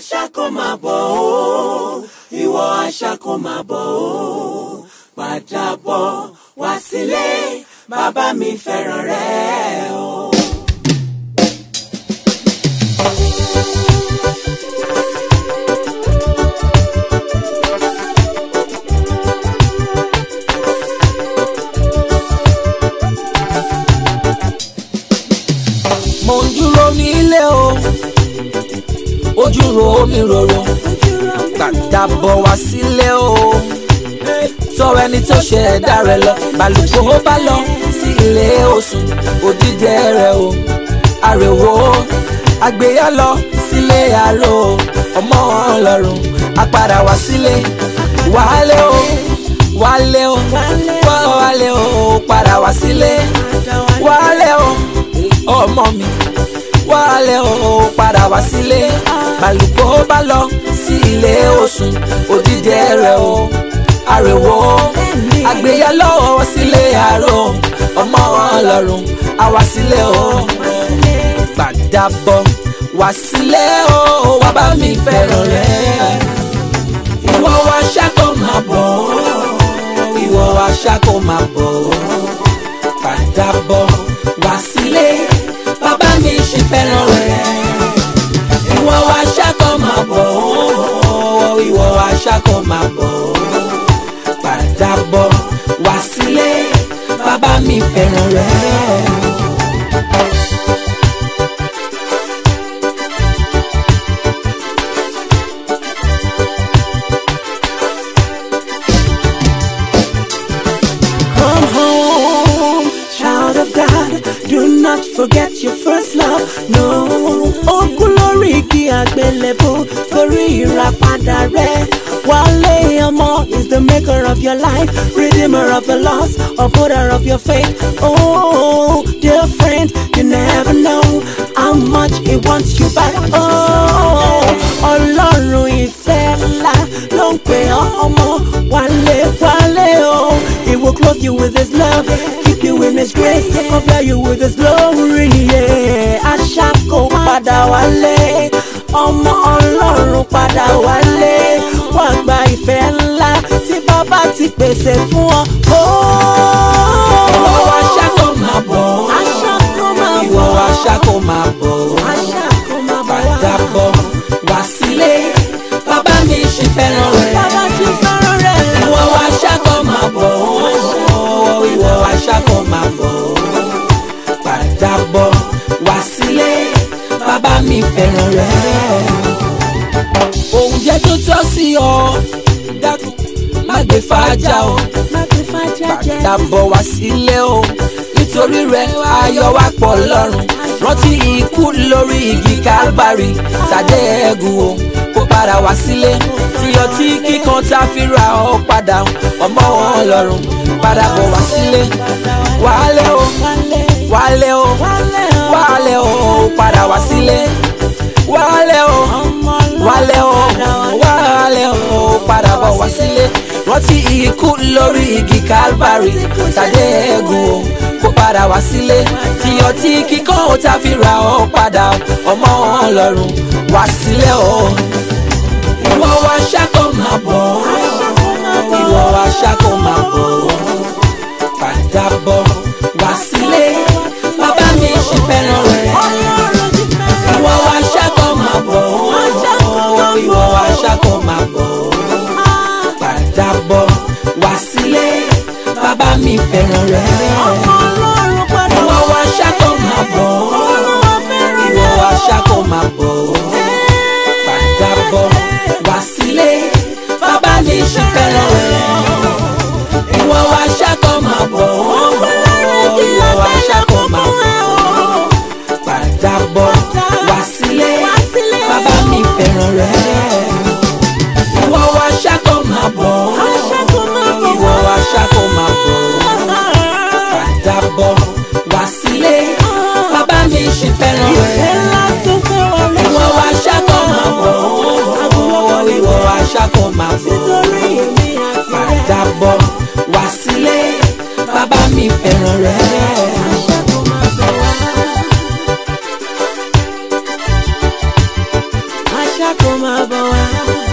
aṣáko máa bọ̀ ó ìwọ aṣáko máa bọ̀ ó padà bọ̀ wá sílé bàbá mi fẹ́ràn rẹ o. mo ń dúró nílé o ojú ro mi roro padà bọ̀ wá sílé o tọrọ ẹni tó ṣe ẹ̀dá rẹ̀ lọ balùkò ó bá lọ sí ilé òsùn òdìdẹ rẹ̀ o àrèwò àgbéyà lọ sílé àrò ọmọ ọlọ́run apàdà wá sílé wálé o wálé o wálé o padà wá sílé wálé o ọmọ mi wálé o padà wá sílé balùkò ó bá lọ sí ilé òsùn òdìdẹ rẹ̀ o àrèwò àgbéyà lọ́wọ́ sílé àrò ọmọ ọlọ́run àwa sílé o padà bọ̀ wá sílé o wá bá mi fẹ́ràn rẹ̀ ìwọ wá ṣáko máa bọ̀ ìwọ wá ṣáko máa bọ̀ padà bọ̀ wá sílé bàbá mi ṣì fẹ́ràn rẹ̀ ìwọ wá ṣáko máa bọ̀ ìwọ wá ṣáko máa bọ̀ padà bọ̀ wá sílé bàbá mi fẹ́ràn rẹ̀. Come home, child of God. Do not forget your first love. No. Ogun lórí igi àgbélébùú torí ìràpadà rẹ̀. Wálé ọmọ is the maker of your life, redeemer of the lost, upholder of your faith. Oh, dear friend, you never know how much he wants you back. Oh, Ọlọ́run ìfẹ́ ńlá ló ń pè ọ́ ọmọ wálé wálé o. He will clothe you with his love, keep you in his grace, cover you with his glory. Yeah. Aṣáko padà wálé, ọmọ Ọlọ́run padà wálé. Wá gba ìfẹ́ ńlá tí bàbá ti pèsè fún ọ. ìwọ wá ṣáko máa bọ̀ Aṣáko máa bọ̀. ìwọ wá ṣáko máa bọ̀ Aṣáko máa bọ̀ wá. padà bọ̀ wá sílé bàbá mi ṣì fẹ́ràn rẹ̀. Bàbá ti fẹ́ràn rẹ̀. ìwọ wá ṣáko máa bọ̀ ìwọ wá ṣáko máa bọ̀ padà bọ̀ wá sílé bàbá mi fẹ́ràn rẹ̀. oúnjẹ tó tọ́ sí ọ dákun má gbé fàájà o Má fi fàájà jẹ. padà bọ̀ wá sílé o nítorí rẹ̀ ayọ̀ wá pọ̀ lọ́rùn rántí ikú lórí igi Calvary tàdé ẹ̀gùn o kó padà wá sílé tí ọtí kíkan tá a fi ra ọ padà ọmọ wọn lọ́rùn padà bọ̀ wá sílé wálé o Wálé. wálé o Wálé o. wálé o padà wá sílé wálé o Ọmọ wálé o Ọlọ́run padà wá. wálé o padà bọ̀ wá sílé rántí ikú lórí igi Calvary tàdé ẹ̀gùn o kó padà wá sílé tí ọtí kíkọ́ ó ta fi ra ọ padà ọmọ Ọlọ́run wá sílé o ìwọ wá ṣáko máa bọ̀ ìwọ wá ṣáko máa bọ̀ padà bọ̀ wá sílé bàbá mi ṣì fẹ́ràn rẹ̀ Ọlọ́run ti fẹ́ràn ìwọ wá ṣáko máa bọ̀ ìwọ wá ṣáko máa bọ̀ padà bọ̀ wá sílé bàbá mi fẹ́ràn rẹ̀. Ọmọ Ọlọ́run padà ìwọ wá ṣáko máa bọ̀ Olúwa fẹ́ràn ìwọ rẹ̀. wá ṣáko máa bọ̀ padà bọ̀ wá sílé bàbá mi ṣì fẹ́ràn rẹ̀. ìwọ wá ṣáko máa bọ̀ ìwọ wá ṣáko máa bọ̀ padà bọ̀ wá sílé bàbá mi fẹ́ràn rẹ̀. ìwọ wá ṣáko máa bọ̀ ìwọ wá ṣáko máa bọ̀ ṣàkó máa bọ̀ wá.